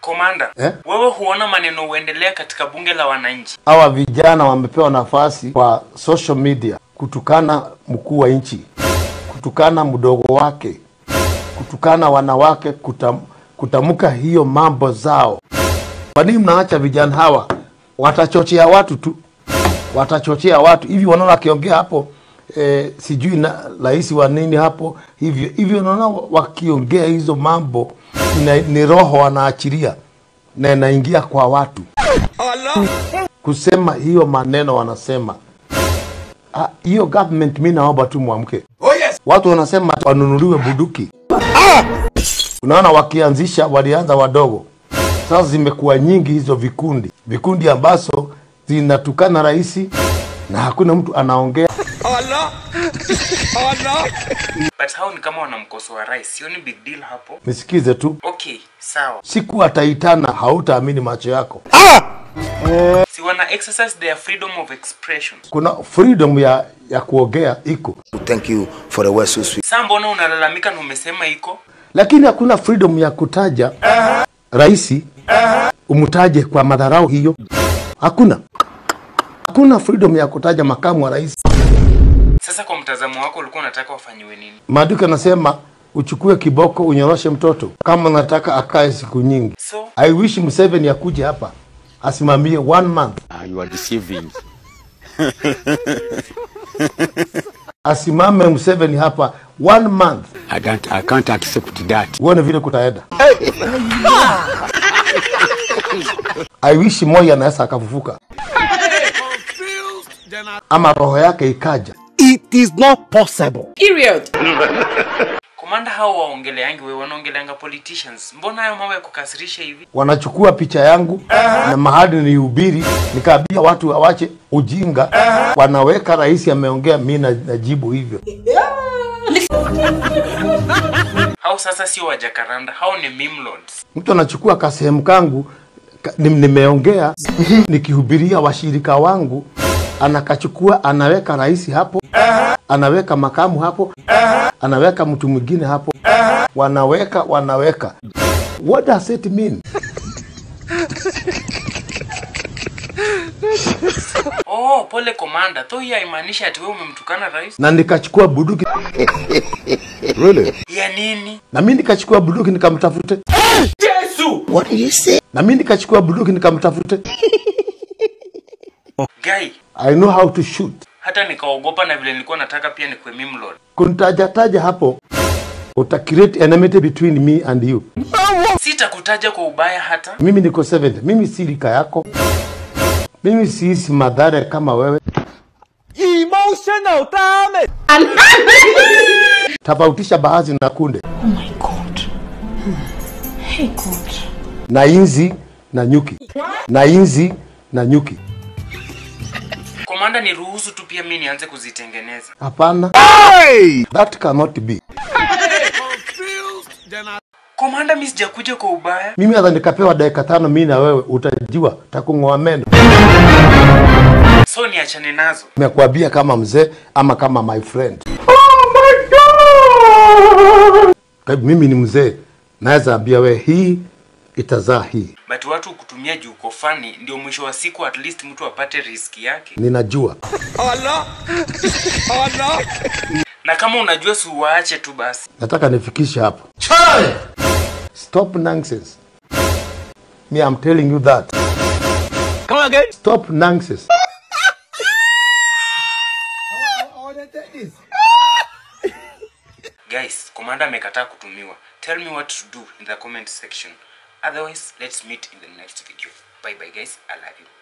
Komanda, Eh? wewe huona maneno huendelea katika bunge la wananchi? Hawa vijana wamepewa nafasi kwa social media kutukana mkuu wa nchi, kutukana mdogo wake, kutukana wanawake, kutam, kutamka hiyo mambo zao. Kwa nini mnaacha vijana hawa? Watachochea watu tu, watachochea watu hivi. Wanaona akiongea hapo eh, sijui na rais wa nini hapo hivyo hivyo, unaona wakiongea hizo mambo ina, ni roho wanaachilia na inaingia kwa watu kusema hiyo maneno wanasema Ah, hiyo government mi naomba tu mwamke Oh yes. watu wanasema wanunuliwe buduki unaona wakianzisha walianza wadogo sasa zimekuwa nyingi hizo vikundi vikundi ambazo zinatukana rais na hakuna mtu anaongea Allah. Allah. But hao ni kama wanamkosoa rais, sioni big deal hapo. nisikize tu Okay, sawa. siku ataitana hautaamini macho yako Si wana exercise their freedom of expression. kuna freedom ya ya kuongea iko Thank you for the word so sweet. Saa mbona unalalamika na umesema iko? lakini hakuna freedom ya kutaja rais umtaje kwa madharau hiyo hakuna hakuna freedom ya kutaja makamu wa rais Sasa kwa mtazamo wako ulikuwa unataka wafanyiwe nini? maandiko yanasema uchukue kiboko unyoroshe mtoto kama nataka akae siku nyingi So, i wish Museveni akuje hapa asimamie one month Ah, you are deceiving. asimame Museveni hapa one month I can't, I can't accept that. uone vile kutaenda i wish Moi anaweza akafufuka ama roho yake ikaja It is not possible. Period. komanda hao waongeleangi wewe wanaongeleanga politicians. Mbona hayo mambo ya kukasirisha hivi? wanachukua picha yangu na mahali nihubiri, nikaambia watu wawache ujinga, wanaweka rais ameongea, mi na- najibu hivyo. Hao sasa sio wajakaranda, hao ni meme lords. Mtu anachukua kasehemu kangu ka, ni- nimeongea nikihubiria washirika wangu, anakachukua anaweka rais hapo, anaweka makamu hapo, anaweka mtu mwingine hapo, wanaweka wanaweka. What does it mean? Oh, pole komanda. Though hii haimaanishi ati wewe umemtukana rais. Na nikachukua bunduki Ya nini? na mi nikachukua bunduki nikamtafute What did you say? na mi nikachukua bunduki nikamtafute. Guy, I know how to shoot. hata nikaogopa na vile nilikuwa nataka pia nikuwe meme lord. Kuntajataja hapo uta create enmity between me and you. Sitakutaja kwa ubaya hata. Mimi niko 70, mimi si rika yako, mimi siisi madhara kama wewe. Emotional damage. Tofautisha baadhi na kunde Oh my God. Hey God. na inzi na nyuki na inzi na nyuki. Komanda, niruhusu tu pia mimi nianze kuzitengeneza. Hapana, that cannot be. Komanda, mimi sijakuja kwa ubaya. Mimi hata nikapewa dakika tano, mimi na wewe utajua takung'oa meno. So niachane nazo. Nimekuambia kama mzee ama kama my friend. Kwa hivyo mimi ni mzee, naweza ambia we hii itazaa hii, But watu kutumia juu uko fani ndio mwisho wa siku at least mtu apate riski yake. ninajua. Allah. Allah. Na kama unajua si uwaache tu basi. nataka nifikishe hapo. Stop nonsense. Me, I'm telling you that. Come again. Stop nonsense. Guys, komanda amekataa kutumiwa. Tell me what to do in the comment section. Otherwise, let's meet in the next video. Bye bye guys. I love you.